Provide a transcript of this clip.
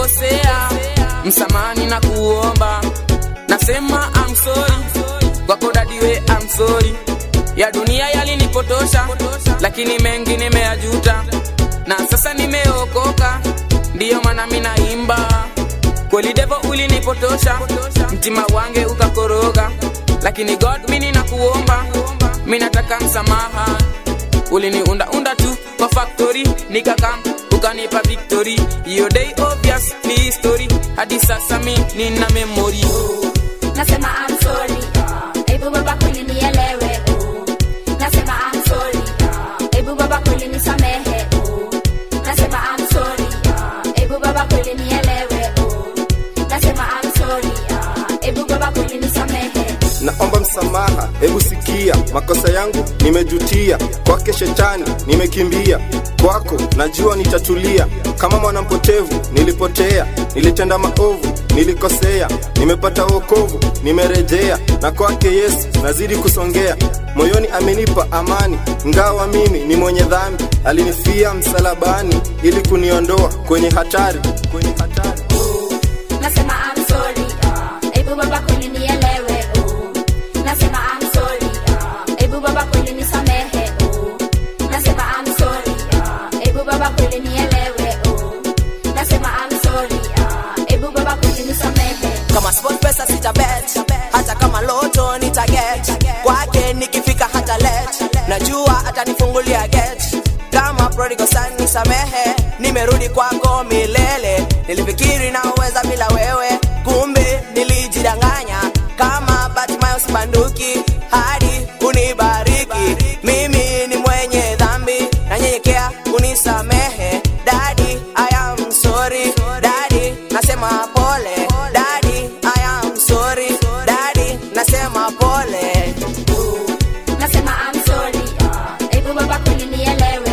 nimekosea msamani na kuomba nasema I'm sorry kwako dadiwe I'm sorry ya dunia yalinipotosha lakini mengi nimeyajuta na sasa nimeokoka ndiyo maana minaimba kweli devo ulinipotosha mtima wange ukakoroga lakini god mini na kuomba minataka msamaha uliniundaunda tu kwa factory nikakam ukanipa victory hiyo day obvious ni history hadi sasa mi nina memory nasema I'm sorry hebu baba kweli nielewe oh. nasema I'm sorry hebu baba kweli nisamehe oh. nasema I'm sorry hebu baba kweli nielewe oh. nasema I'm sorry hebu baba kweli nisamehe naomba msamaha hebu sikia makosa yangu nimejutia kwake shetani nimekimbia kwako najua nitatulia kama mwanampotevu nilipotea nilitenda maovu nilikosea nimepata wokovu nimerejea na kwake yesu nazidi kusongea moyoni amenipa amani ngawa mimi ni mwenye dhambi alinifia msalabani ili kuniondoa kwenye hatari kwenye hatari nasema I'm sorry hebu baba kweli nielewe oh. nasema I'm sorry hebu baba kweli nisamehe oh. nasema I'm sorry hebu baba kweli nielewe oh. nasema I'm sorry hebu baba kweli nisamehe kama sport pesa sitabet hata kama loto nitaget kwake nikifika hata let najua atanifungulia get kama prodigal son nisamehe nimerudi kwako milele nilifikiri naweza bila wewe kumbe nilijidanganya kama batimayo sibanduki hadi unibariki mimi ni mwenye dhambi nanyenyekea unisamehe dadi I am sorry dadi nasema pole dadi I am sorry dadi nasema pole nasema I'm sorry hebu baba kweli nielewe